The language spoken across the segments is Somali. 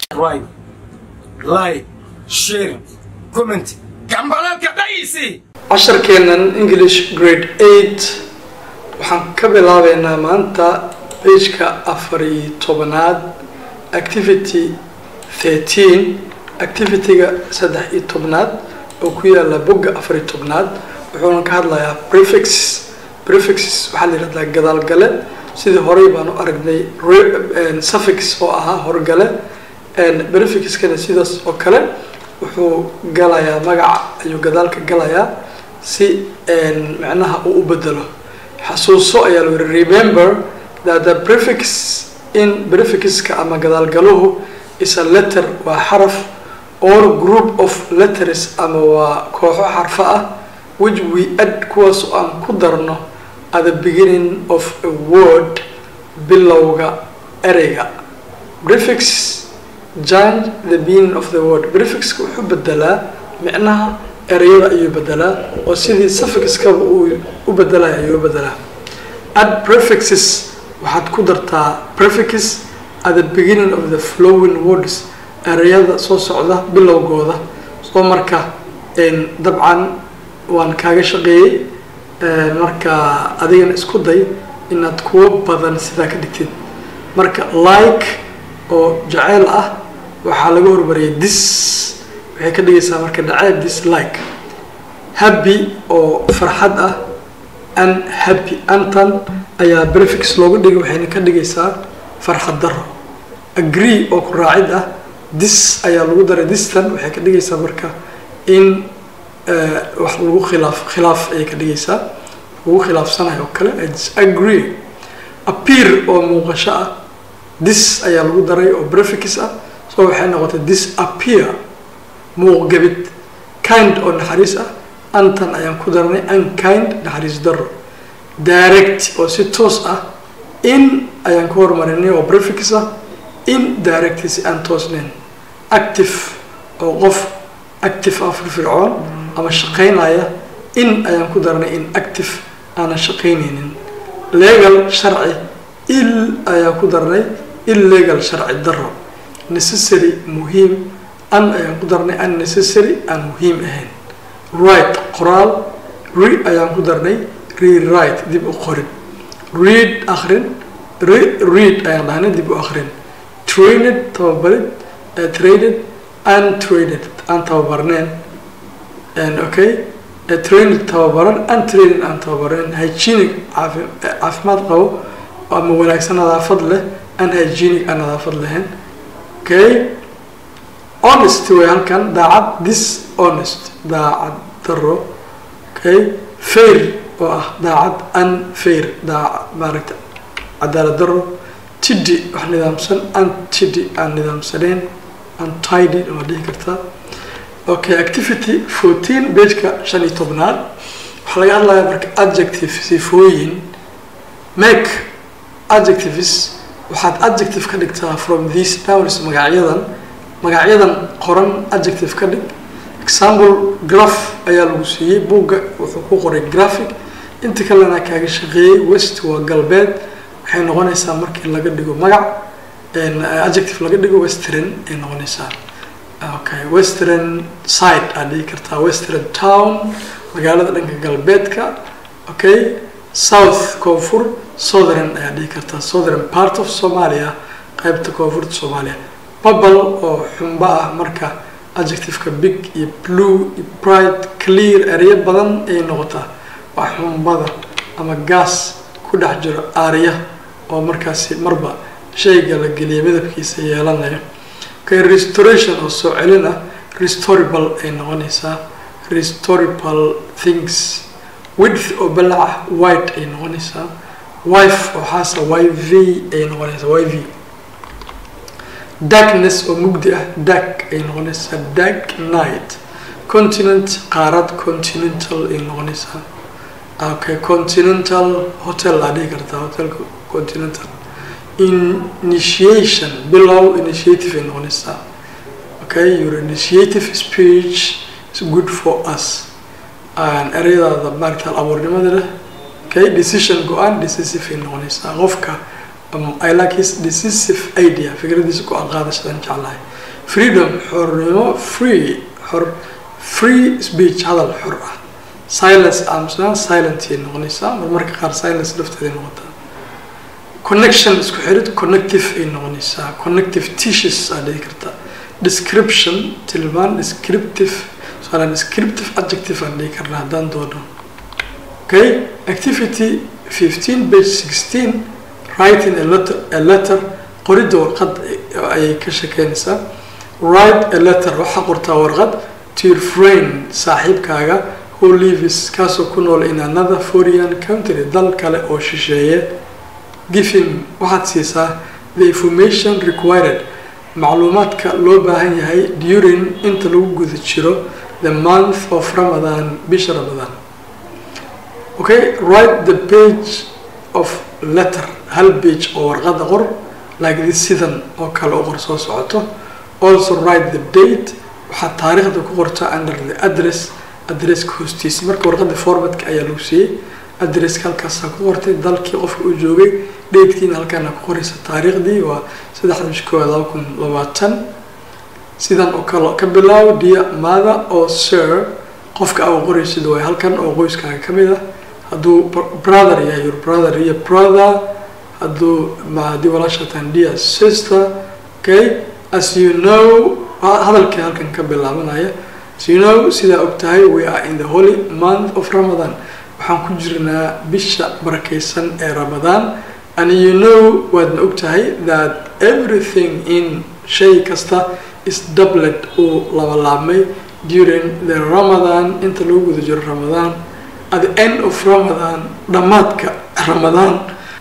subscribe like share comment gambalalka dhaysi casharkeennan english grade eight waxaan ka bilaabeynaa maanta pageka afar iyo tobanaad activity thirteen activityga saddex iyo tobnaad oo ku yaala bogga afar iyo tobnaad wuxuuna ka hadlayaa prefix prefixes waxaa la yihahdaa gadaalgale sidii horey baan u aragnay suffix oo ahaa horgale prefixkana sidaas oo kale wuxuu galayaa magaca ayuu gadaalka galayaa si macnaha uu u bedelo xasuuso ayaa lagu yihi remember that the prefix in prefixka ama gadaalgaluhu is a letter waa xaraf or group of letters ama waa kooxo xarfo ah which we add kuwaas oo aan ku darno at the beginning of a word bilowga ereyga prefix change the meaning of the word prefixka wuxuu bedelaa micnaha ereyada ayuu bedelaa oo sidii suffixkaba uu u bedelaya ayuu bedelaa add prefixes waxaad ku dartaa prefix at the beginning of the flowing words ereyada soo socda bilowgooda soo marka dabcan waan kaaga shaqeeyey marka adigana isku day inaad kuwo badan sidaa ka dhigtid marka like oo jaceyl ah waxaa laga hormariyay dis waxay ka dhigaysaa marka dhaceyl dislike happy oo farxad ah unhappy antan ayaa prefix loogu dhigay waxayna ka dhigaysaa farxad daro agree oo ku raacid ah dis ayaa lagu daray distan waxay ka dhigaysaa marka in wax lagu khilaaf khilaaf ayay ka dhigaysaa lagu khilaafsanayo oo kale disagree appear oo muuqasho ah dis ayaa lagu daray oo prefix ah so waxay noqotay disappear muuqgabid kind oo naxariis ah antan ayaan ku daranay unkind naxariis daro direct oo si toos ah in ayaan ku horumarinay oo prefix ah in direct si aan toosnayn active oo qof active ah firfircoon ama shaqaynaya in ayaan ku daranay in active aanan shaqaynaynin legal sharci il ayaan ku darnay illegal sharci daro necessary muhiim an ayaan ku darnay unnecessary aan muhiim ahayn right qoraal re ayaan ku darnay rewrite dib u qorin read akrin read ayaan dhahnay dib u akrin trained tababarid traded untrained aan tababarneen okay trained tababaran untrained aan tababaran hygienic caafimaad qabo ama wanaagsan nadaafad leh unhygienic aan nadaafad lahayn okay honest way halkan daacad dishonest daacad daro okay fair oo ah daacad unfair daacad maaragta cadaalad daro tiddy wax nidaamsan untiddy aan nidaamsanayn untidy waa dhihi kartaa okay activity fourteen bageka shan iyo tobnaad waxaa laga hadlayaa marka adjective sifooyin make adjectives waxaad adjective ka dhigtaa from these nouns magacyadan magacyadan qoran adjective ka dhig example graph ayaa lagu siiyey buugga wuxuu ku qoray graphic inta kalena kaaga shaqeeyey west waa galbeed waxay noqonaysaa markii laga dhigo magac adjective laga dhigo western ay noqonaysaa okay western side aad dhihi kartaa western town magaalada dhanka galbeedka okay south koonfur southern ayaad dhihi kartaa southern part of somalia qaybta koonfurta soomaaliya bubble oo xumba ah marka adjectiveka big iyo blue iyo bright clear ereyo badan ayay noqotaa waa xumbada ama gas ku dhex jiro aarya oo markaasi marba shayga la geliya midabkiisa yeelanayo okay restoration oo soo celin ah restorable ay noqonaysaa restorable things width oo balaca white ay noqonaysaa wife oo xaasa y v ay noqonaysaa y v darkness oo mugdi ah dark ay noqonaysaa dark night continent qaarad continental ay noqonaysaa okay continental hotel aa dhihi kartaa hotelka continental initiation bilow initiative ay noqonaysaa okay your initiative speech is good for us ereyadaada maaragta abuurnimada leh okay decision go-aan decisive ay noqonaysaa qofka I like his decisive idea fikradiisa go-aan qaadashadan jeclahay freedom xornimo free xor free speech hadal xor ah silence aamusnaan silentay noqonaysaa marmarka qaar silence lafteeday noqotaa connection isku xirid connective ay noqonaysaa connective tissues aa dhihi kartaa description tilmaan descriptive soalan descriptive adjective aan dhihi karnaa haddaan doono okay activity fifteen page sixteen writing a letter a letter qoridda warqad ayay ka shekeynaysaa write a letter waxaa qortaa warqad to your friend saaxiibkaaga who lives kaasoo ku nool in another foreign country dal kale oo shisheeye give him waxaad siisaa the information required macluumaadka loo baahan yahay during inta lagu guda jiro the month of ramadan bisha ramadan okay write the page of letter hal page oo warqada qor like this sidan oo kale u qor soo socoto also write the date waxaad taariikhda ku qorta under the address adresska hoostiisa marka warqada formatka ayaa lagu siiyey adresska halkaasaa ku qortay dalkii qofka uu joogay datekiina halkaana ku qoraysa taariikhdii waa saddexda bish koowaad laba kun labaatan sidan oo kale ka bilaabo dia mother oo sir qofka aa qoraysid waay halkan oo qoyskaaga ka mid ah hadduu brother yahay your brother iyo brother hadduu haddii walaashatan dia sister okay as you know hadalkii halkan ka bilaabanaya as you know sidaa og tahay we are in the holy month of ramadan waxaan ku jirnaa bisha barakaysan ee ramadaan and you know waadna og tahay that everything in shay kasta is doublet uu labalaabmay during the ramadan inta lagu guda jiro ramadan at the end of ramadan dhammaadka ramadaan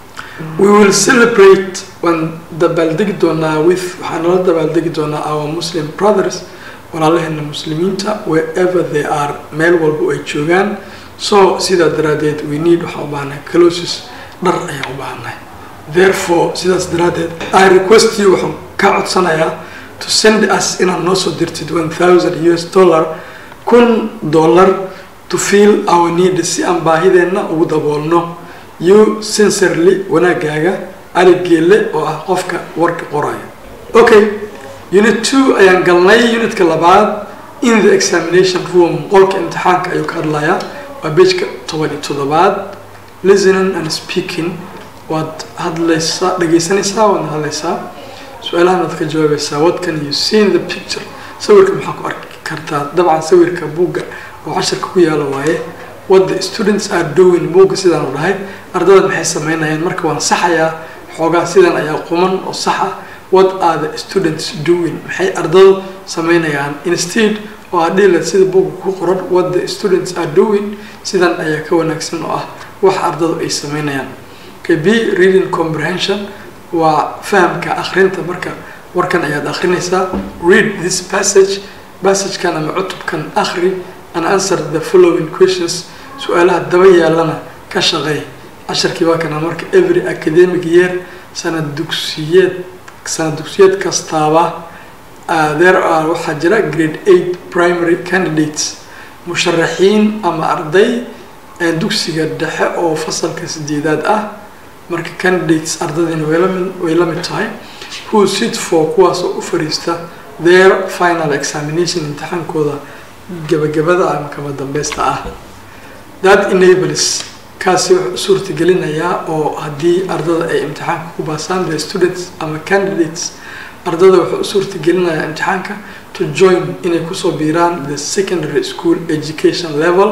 we will celebrate waan dabaaldegi doonaa with waxaan nala dabaaldegi doonaa our muslim brothers walaalaheena muslimiinta wherever they are meel walba ay joogaan so sidaa daraadeed we need waxaan u baahanahay closes dhar ayaan u baahanahay therefore sidaas daraadeed i request you waxaan ka codsanayaa to send us inaad noo soo dirtid one thousand us dollar kun dollar to feel our need si aan baahideenna ugu daboolno you sincerely wanaagaaga ali geelle oo ah qofka warka qoraya okay unit two ayaan galnay unitka labaad in the examination room qolka imtixaanka ayuu ka hadlayaa waa bejka toban iyo toddobaad listening and speaking waad hadlaysaa dhegaysanaysaa waadna hadlaysaa su-aalahan waad ka jawaabaysaa what can you see in the picture sawirka maxaa ku arki kartaa dabcan sawirka buugga oo casharka ku yaala waaye what the students are doing buugga sidaan u dhahay ardada maxay sameynayaan marka waan saxayaa xoogaa sidan ayaa quman oo sax ah what are the students doing maxay ardadu sameynayaan instead oo aa dhihila sida buugga ku qoran what the students are doing sidan ayaa ka wanaagsan oo ah wax ardadu ay sameynayaan okay b reading comprehension waa fahamka akhrinta marka warkan ayaad akhrinaysaa read this passage passagekan ama cutubkan akhri and answer the following questions su-aalaha daba yaalana ka shaqeey casharkii waa kana marka every academic year sanad dugsiyeed sanad dugsiyeed kastaaba there are waxaa jira grade eight primary candidates musharaxiin ama arday dugsiga dhexe oo fasalka sideedaad ah marka candidates ardadiina way la mid tahay who sit for kuwaas oo u fariista their final examination imtixaankooda gabagabada ama kama dambeysta ah that enables kaasi wuxuu suurtagelinayaa oo haddii ardada ay imtixaanka ku baasaan the students ama candidates ardada wuxuu u suurtagelinayaa imtixaanka to join inay kusoo biiraan the secondary school education level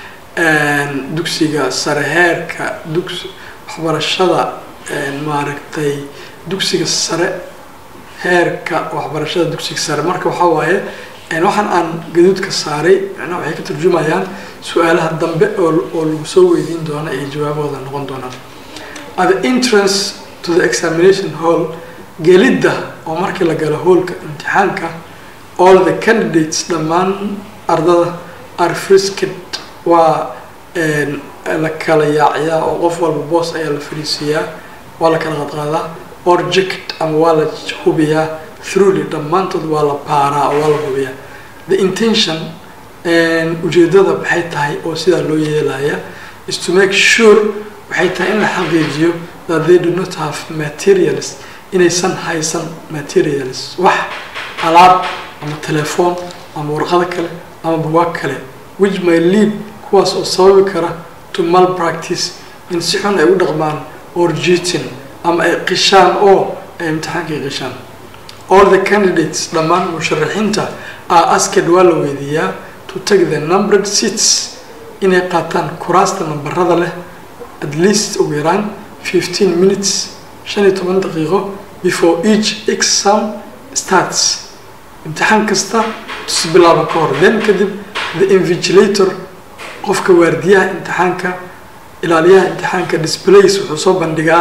dugsiga sare heerka dugs waxbarashada maaragtay dugsiga sare heerka waxbarashada dugsiga sare marka waxaa waaye waxaan aan gaduudka saaray macnaha waxay ka turjumayaan su-aalaha dambe oo oo lagu soo weydiin doona iyo jawaabahooda noqon doonaan at the entrance to the examination hall gelidda oo markii la galo hoolka imtixaanka all the candidates dhammaan ardada are frisked waa la kala yaaciyaa oo qof walba boos ayaa la fariisiiyaa waa la kala qadqaadaa or jacket ama waa la hubiyaa throughly dhammaantood waa la baaraa oo waa la hubiyaa the intention ujeedada maxay tahay oo sidaa loo yeelaya is to make sure waxay tahay in la xaqiijiyo that they do not have materials inaysan haysan materials wax alaab ama telefoon ama warqado kale ama bugaag kale which may lead kuwaas oo sababi kara to malpractice in si xun ay u dhaqmaan or cheating ama ay qishaan oo ay imtixaankay qishaan all the candidates dhammaan musharaxiinta are asked waa la weydiiyaa to take the numbered seats inay qaataan kuraasta nambarada leh at least ugu yaraan fifteen minutes shan iyo toban daqiiqo before each exam starts imtixaan kasta tus bilaaba ka hor then kadib the invigilator qofka waardiyaha imtixaanka ilaaliyaha imtixaanka displays wuxuu soo bandhigaa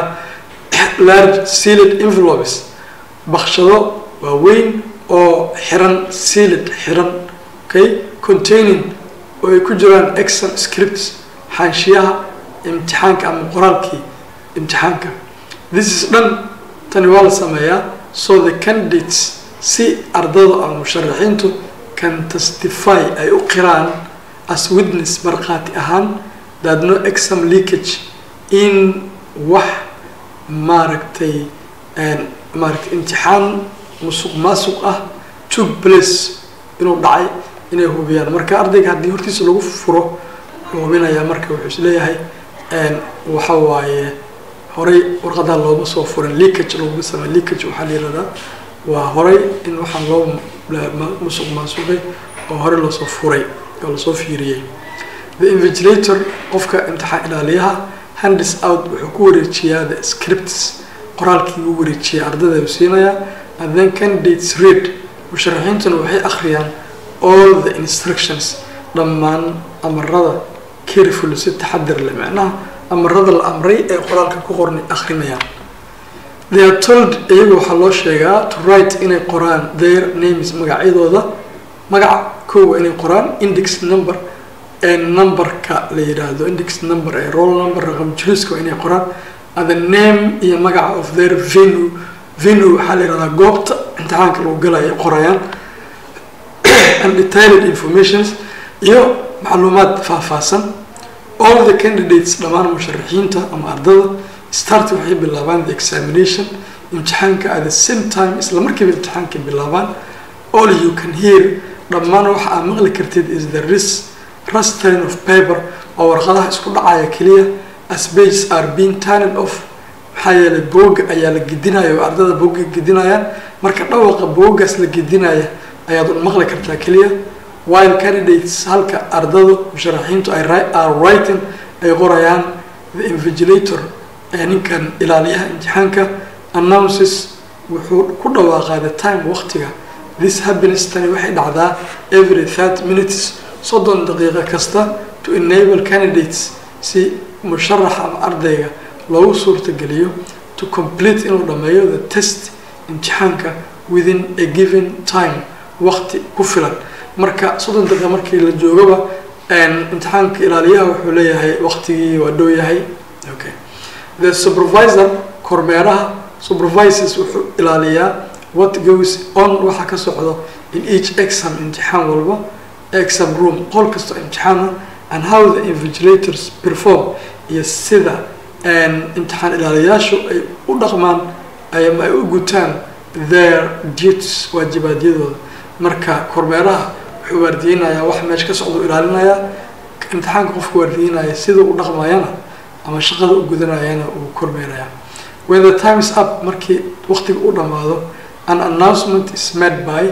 large sealed envelopes bakshado waaweyn oo xiran sealed xiran okay containing oo ay ku jiraan exam scripts xaanshiyaha imtixaanka ama qoraalkii imtixaanka this is dhan tani waa la sameeyaa so the candidates si ardada ama musharaxiintu can testify ay u qiraan as witness markhaati ahaan that no exam leakage in wax maaragtay maaragtay imtixaan musuq maasuq ah took place inuu dhacay inay hubiyaan marka ardayga haddii hortiisa lagu furo wuxuu hubinayaa marka wuxuu isleeyahay waxa waaye horay warqadaa looma soo furin leakage looguma samey leakage waxaa la yihahdaa waa horay in waxaan loo musuq maasuqay oo horey loosoo furay oo lasoo fiiriyey the invigilator qofka imtixaan ilaaliyaha handis out wuxuu ku wareejiyaa the scripts qoraalkii uu wareejiyay ardada uu siinayaa and then candidates read musharaxiintuna waxay akhriyaan all the instructions dhammaan amarada careful si taxadir leh macnaha amarada la amray ee qoraalka ku qornay akhrinayaan they are told iyagu waxaa loo sheegaa to write inay qoraan their names magacyadooda magaca koowa inay qoraan index number ee numberka la yidhaahdo index number ee roll number raqam jiriska inay qoraan and the name iyo magaca of their venue venue waxaa la yihahdaa goobta imtixaanka lagu galaya ay qorayaan and detailed informations iyo macluumaad faahfaahsan all the candidates dhammaan musharaxiinta ama ardada start waxay bilaabaan the examination imtixaanka at the same time isla markiiba imtixaanka bilaabaan all you can hear dhammaan waxa aad maqli kartid is the ris rustern of paper oo warqadaha isku dhacaya keliya as pages are being turned off maxaa yeelay booga ayaa la gedinaya oo ardada booga gedinayaan marka dhawaqa boogaas la gedinaya ayaad maqli kartaa keliya while candidates halka ardadu musharaxiintu ay are writing ay qorayaan the invigilator ee ninkan ilaaliyaha imtixaanka announces wuxuu ku dhawaaqaa the time waqtiga this happiness tani waxay dhacdaa every thirty minutes soddon daqiiqo kasta to enable candidates si musharax ama ardayga loogu suurtageliyo to complete inuu dhammeeyo the test imtixaanka within a given time waqti ku filan marka soddon daqiiqa markii la joogaba imtixaanka ilaaliyaha wuxuu leeyahay waqtigii waa dhow yahay okay the supervisor kormeeraha supervisors wuxuu ilaaliyaa what goes on waxa ka socdo in each exam imtixaan walba exam room qol kastoo imtixaana and how the invigilators perform iyo sida imtixaan ilaaliyaashu ay u dhaqmaan ama ay u gutaan their duties waajibaadyadooda marka kormeeraha wuxuu waardiyeynayaa wax meesha ka socda u ilaalinayaa imtixaanka qofka waardiyeynaya sida u dhaqmayana ama shaqada u gudanayana uu kormeerayaa when the time is up markii waqtiga u dhammaado an announcement is made by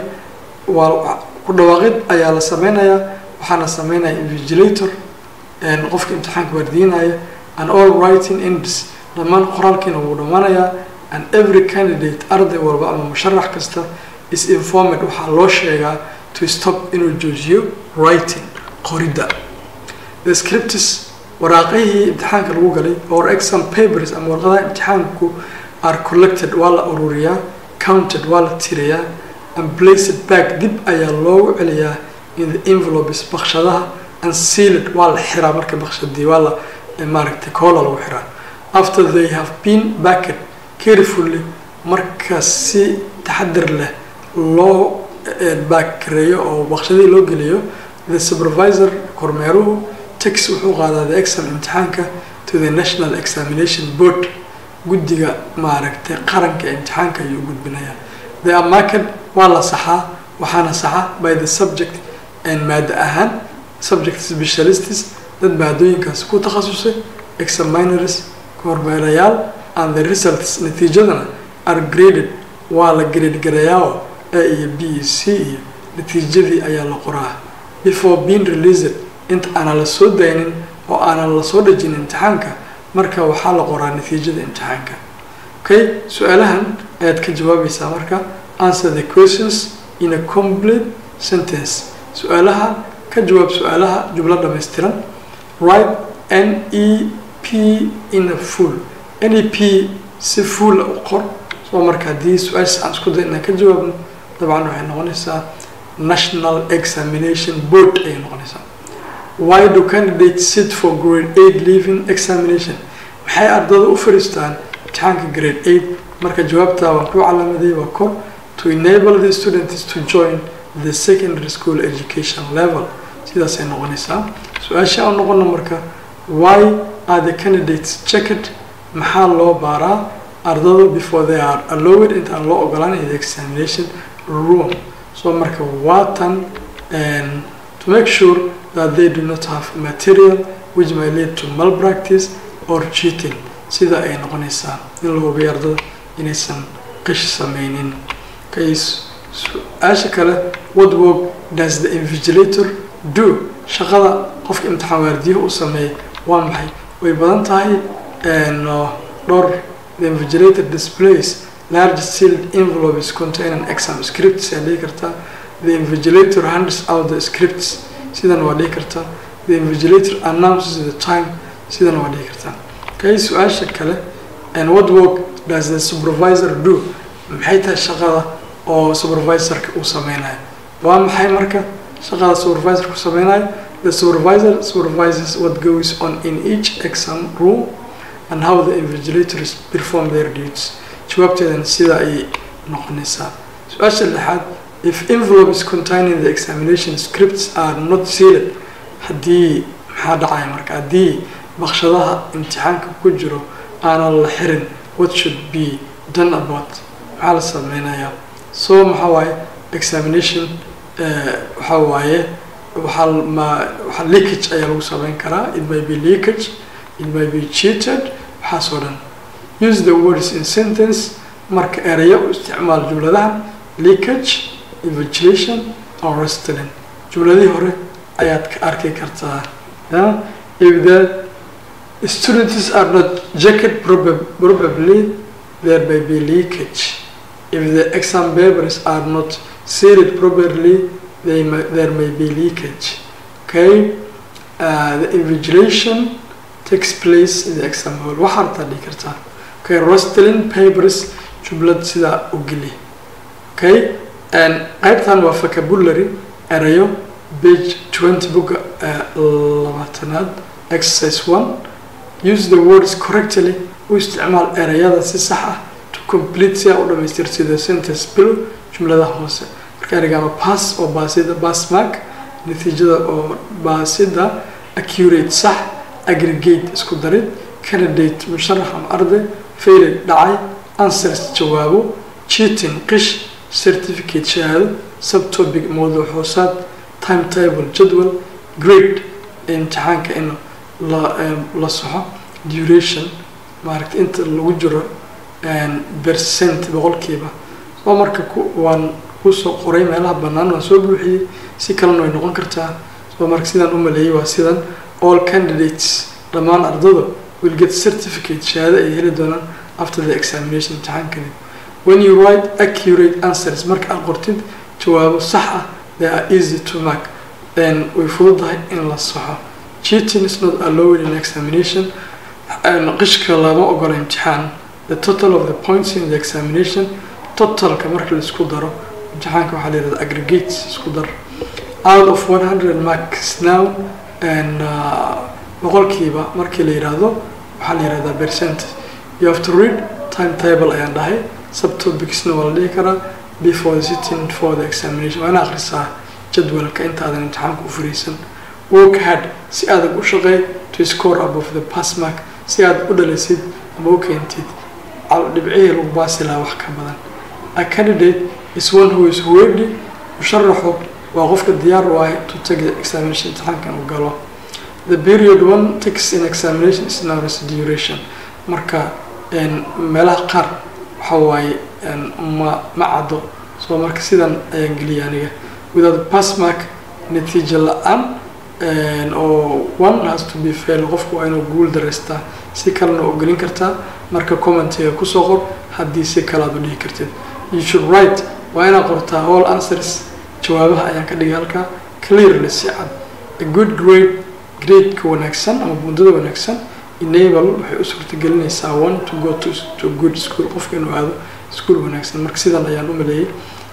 waa ku dhawaaqid ayaa la sameynayaa waxaana sameynaya invigilator qofka imtixaanka waardiyenaya and all writing ends dhammaan qoraalkiina wuu dhammaanayaa and every candidate arday walba ama musharax kasta is informed waxaa loo sheegaa to stop inuu joojiyo writing qoridda the scripts waraaqihii imtixaanka lagu galay or exam papers ama warqadaha imtixaanku are collected waa la ururiyaa counted waa la tirayaa and placed back dib ayaa loogu celiyaa in the envelopes bakshadaha and sealed waa la xiraa marka bakshadii waa la maaragtay koola lagu xiraa after they have been backed carefully marka si taxadir leh loo baakareeyo oo bakshadii loo geliyo the supervisor kormeeruhu tax wuxuu qaadaa the exam imtixaanka to the national examination board guddiga maaragtay qaranka imtixaanka ayuu gudbinayaa they are marked waa la saxaa waxaana saxa by the subject and maada ahaan subject specialists dad maadooyinkaas ku takhasusay examiners kormeerayaal and the results natiijadana are graded waa la grade garayaa a iyo b iyo c iyo natiijadii ayaa la qoraa before being released inta aanan la soo daynin oo aanan la soo dhejin imtixaanka marka waxaa la qoraa natiijada imtixaanka okay su-aalahan ayaad ka jawaabaysaa marka answer the questions in a complete sentence su-aalaha ka jawaab su-aalaha jumlo dhammaystiran write n e p in a full n e p si fuula u qor soo marka haddii su-aashaas aan isku day inaan ka jawaabno dabcan waxay noqonaysaa national examination board ayay noqonaysaa why do candidates sit for grade eight leaving examination maxay ardada u fadhiistaan imtixaanka grade eight marka jawaabtaa waan ku calaamaday waa kor to enable the students to join the secondary school education level sidaasay noqonaysaa su-aasha aan noqono marka why are the candidates checked maxaa loo baaraa ardada before they are allowed intaan loo ogolaan in the examination room so marka waatan to make sure that they do not have material which may lead to malpractice or cheating sida ay noqonaysaa in la hubiyo ardada inaysan qish sameynin kays su-aasha kale what work does the invigilator do shaqada qofka imtixaan waardiyaha u sameeya waa maxay way badan tahay dhowr the invigilator displays large sealed envelopes containing exam scripts ayaa dhihi kartaa the invigilator hands out the scripts sidan waa dhihi kartaa the invigilator announces the time sidan waa dhihi kartaa kay su-aasha kale and what work does the supervisor do maxay tahay shaqada oo supervisorka uu sameynayo waa maxay marka shaqada supervisorka uu sameynayo the supervisor supervises what goes on in each exam room and how the invigilators perform their duties jawaabteedana sida ayay noqonaysaa su-aasha lixaad if envelopes containing the examination scripts are not sealed haddii maxaa dhacaya marka haddii baqshadaha imtixaanka ku jiro aanan la xirin what should be done about maxaa la sameynayaa so maxaa waaye examination waxaa waaye waxaa ma waxaa leakage ayaa lagu sameyn karaa it may be leakage it may be cheated waxaas oo dhan use the words in sentence marka erayo u isticmaal jumladahan leakage invigilation or restling jumladihii hore ayaad ka arki kartaa if the students are not jacket probably there may be leakage if the exam papers are not sealed properly they may, there may be leakage okay uh, the invigilation takes place in the exam hall waxaa artaa dhihi kartaa okay rostling papers jumlad sidaa u geli okay qaybtan waa vocabulary erayo page twenty boga labaatanaad exercise one use the words correctly u isticmaal erayada si sax ah to complete si aa u dhamaystirtay the sentence below jumladaha hoose marka ereygaama pass oo baasida pass mark natiijada oo baasida accurate sax aggregate isku darid candidate musharax ama arday failed dhacay answers jawaabo cheating qish certificate shahaado subtopic mawduuc hoosaad timetable jadwal grade imtixaanka in la la soxo duration maaragta inta lagu jiro percent boqolkiiba soo marka waan kusoo qoray meelaha bannaan waan soo buuxiyey si kalena way noqon kartaa soo marka sidaan u maleeyey waa sidan all candidates dhammaan ardada will get certificate shahaado ay heli doonaan after the examination imtixaan kadib when you write accurate answers marka aad qortid jawaabo sax ah they are easy to mark then way fududahay in la saxo cheating is not allowed in examination qishka lama ogola imtixaan the total of the points in the examination totalka marka laisku daro imtixaanka waxaa la yihahda aggregates isku dar out of 100 marks now and boqolkiiba markii la yidhaahdo waxaa la yihahdaa percent you have to read timetable ayaan dhahay subtopicsna waa la dhihi karaa before the sitting for the examination waa ina akhrisaa jadwalka intaadan imtixaanka u fariisan work hard si adag u shaqeey to score above the pass mark si aad u dhalisid ama u keentid dhibcihii lagu baasi lahaa wax ka badan a candidate is one who is ready musharaxu waa qofka diyaar u ah to take the examination imtixaankan uu galo the period one takes in examination is known as duration marka meelaha qaar waxa waaye ma ma caddo so marka sidan ayaan geliyay aniga without pass mark natiijo la-aan oo one has to be fail qofku waa inuu guul dareystaa si kalena oo gelin kartaa marka commentiga kusoo qor haddii si kale aad u dhihi kartid you should write waa inaad qortaa all answers jawaabaha ayaan ka dhigay halkaa clearly si cad a good grade gradeka wanaagsan ama bundada wanaagsan enable waxay u suurtagelinaysaa one to go to, to good school qofka inuu aado school wanaagsan marka sidan ayaan u maleeyay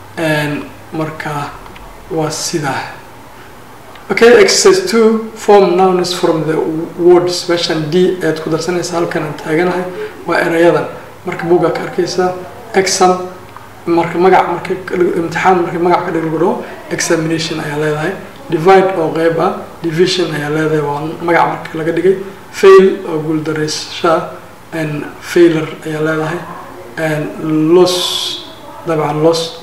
marka waa sidaa okay exercise two form nouns from the words meeshan d ayaad ku darsanaysaa halkan aan taaganahay waa erayadan marka buuggaa ka arkaysaa exam marka magac marka imtixaan marka magac ka dhiglagu dhaho examination ayaa leedahay divide oo qeyb ah division ayaa leedahay waa magac marka laga dhigay fail oo guuldareysashaa and failor ayaa leedahay and los dabcan lost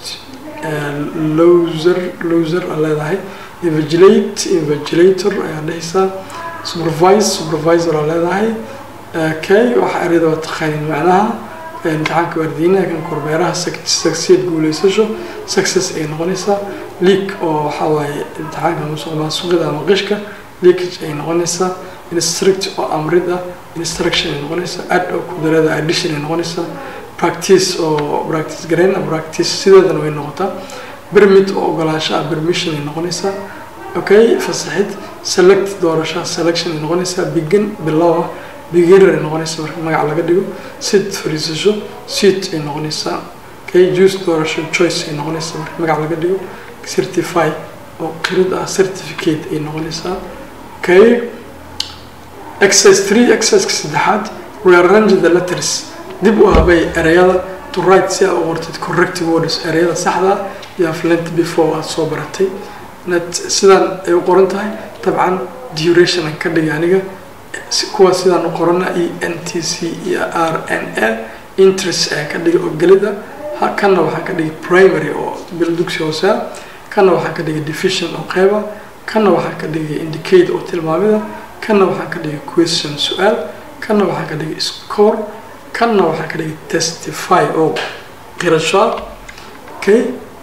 loser loser aa leedahay invigilate invigilator ayaa dhehaysaa supervise supervisor aa leedahay kay waxa ereyada waa taqaaniin macnaha imtixaanka waardiyinaha kan kormeeraha succeed guuleysasho success ay noqonaysaa leak oo waxaa waaye imtixaanka musuq maasuqida ama qishka leakage ay noqonaysaa instruct oo amrid ah instruction ay noqonaysaa add oo kudarada addition ay noqonaysaa practice oo practice gareyn practice sideedana way noqotaa permit oo ogolaansho ah permission ay noqonaysaa okay fasaxid select doorasho selection ay noqonaysaa begin bilow ah beginner ay noqonaysaa marka magac laga dhigo sit fariisasho seat ay noqonaysaa okay juice doorasho choice ay noqonaysaa marka magac laga dhigo certify oo qirid ah certificate ay noqonaysaa okay exercise three exerciseka saddexaad rearrange the letters dib u habay ereyada to write si aad u qortid corrective words ereyada saxda iyo aflent before aad soo baratay sidaan ay u qoran tahay dabcan duration aan ka dhigay aniga kuwa sidaan u qorana e n t c iyo r n a interest ayaan ka dhigay oo gelida kanna waxaan ka dhigay primary oo bil dugsi hoosea kanna waxaan ka dhigay division oo qeyba kanna waxaan ka dhigay indicate oo tilmaamida kanna waxaan ka dhigay question su-aal kanna waxaan ka dhigay score kanna waxaan ka dhigay testify oo qirasho okay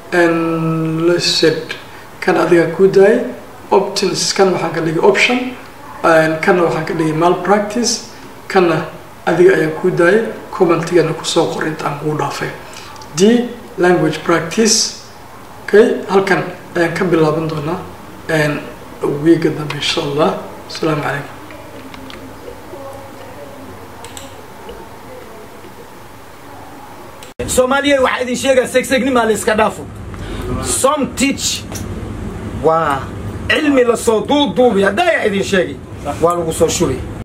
listed kan adiga kuu daayay options kan waxaan ka dhigay option kanna waxaan ka dhigay mal practice kanna adiga ayaan kuu daayay commentigana kusoo qor intaan kuu dhaafay d language practice okay halkan ayaan ka bilaaban doonaa wiiga dambe insha allah asalaamu calaykum soomaaliya waxaa idin sheegaa segsegnimaa la iska dhaafo som teach waa cilmi lasoo duuduubi haddayaa idin sheegay waa lagu soo shubay